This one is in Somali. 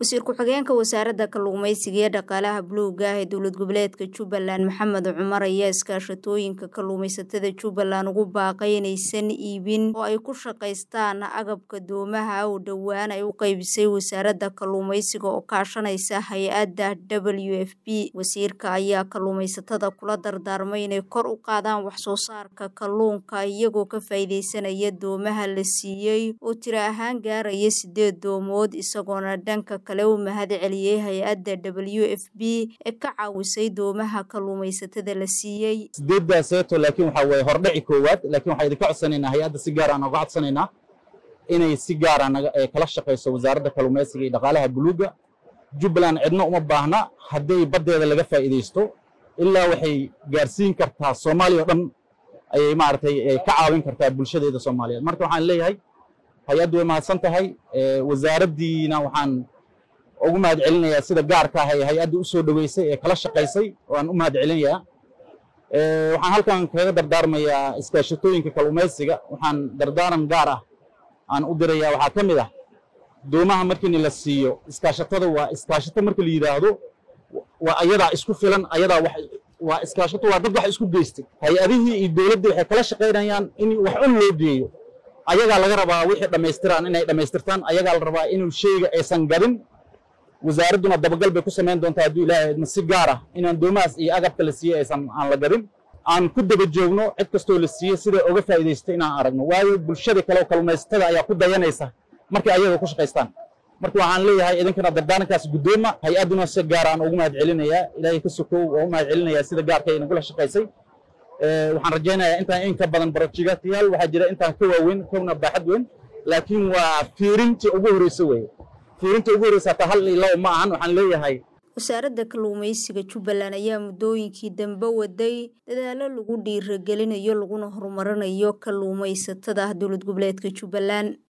wasiir ku-xigeenka wasaaradda kalluumeysiga iyo dhaqaalaha buluuga ah ee dowlad goboleedka jubbaland maxamed cumar ayaa iskaashatooyinka kalluumeysatada jubbaland ugu baaqay inaysan iibin oo ay ku shaqaystaan agabka doomaha oo dhowaan ay u qeybisay wasaaradda kalluumeysiga oo kaashanaysa hay-adda w f b wasiirka ayaa kalluumeysatada kula dardaarmay inay kor u qaadaan waxsoo saarka kalluunka iyagoo ka faa'iideysanaya doomaha la siiyey oo tiro ahaan gaaraya sideed doomood isagoona dhanka kale u mahad celiyey hay-adda w f b ee ka caawisay doomaha kalluumeysatada la siiyey sideedaaseeto laakiin waxaa weye hordhaci koowaad laakiin waxaa idinka codsanaynaa hay-adda si gaara aan oga codsanaynaa inay si gaara kala shaqayso wasaaradda kalluumeysiga iyo dhaqaalaha buluugga jubbaland cidna uma baahna hadday baddeeda laga faa'iidaysto ilaa waxay gaarsiin kartaa soomaaliya o dhan ayay maaragtay ka caawin kartaa bulshadeeda soomaaliyeed marka waxaan leeyahay hay-addu way mahadsan tahay wasaaraddiina waxaan ugu mahad celinayaa sida gaarka ah ee hay-adda u soo dhoweysay ee kala shaqaysay waan u mahad celinayaa waxaan halkan kaga dardaarmayaa iskaashatooyinka kalluumaysiga waxaan dardaaran gaar ah aan u dirayaa waxaa ka mid ah doomaha markiina la siiyo iskaashatada waa iskaashato marka la yidhaahdo waa ayadaa isku filan ayadaa wax waa iskaashato waa dad wax isku geystay hay-adihii iyo dowladdii waxay kala shaqaynayaan in wax un loo geeyo ayagaa laga rabaa wixii dhammaystiraan inay dhammaystirtaan ayagaa la rabaa inuu sheyga aysan gadin wasaaradduna dabagal bay ku samayn doontaa hadduu ilaahay idma si gaar ah inaan doomahaas iyo agabka la siiyey aysan aan la gadin aan ku daba joogno cid kastoo la siiyey siday oga faa'iidaystay inaan aragno waayo bulshada kale oo kalluumaysatada ayaa ku dayanaysa markay ayaga ku shaqaystaan marka waxaan leeyahay idinkana dardaarankaas guddooma hay-adduna si gaar aan ugu mahad celinayaa ilaahay ka sokow oo u mahad celinayaa sida gaarka ay nagula shaqaysay waxaan rajaynayaa intaan in ka badan barojigatiyaal waxaa jira intaan ka waaweyn kowna baaxad weyn laakiin waa fiirintii ugu horreysa weeye fiirintii ugu horreysa hataa hal iyo labo ma ahan waxaan leeyahay wasaaradda kalluumeysiga jubbaland ayaa muddooyinkii dambe waday dadaallo lagu dhiiragelinayo laguna horumarinayo kalluumeysatada dowlad goboleedka jubbaland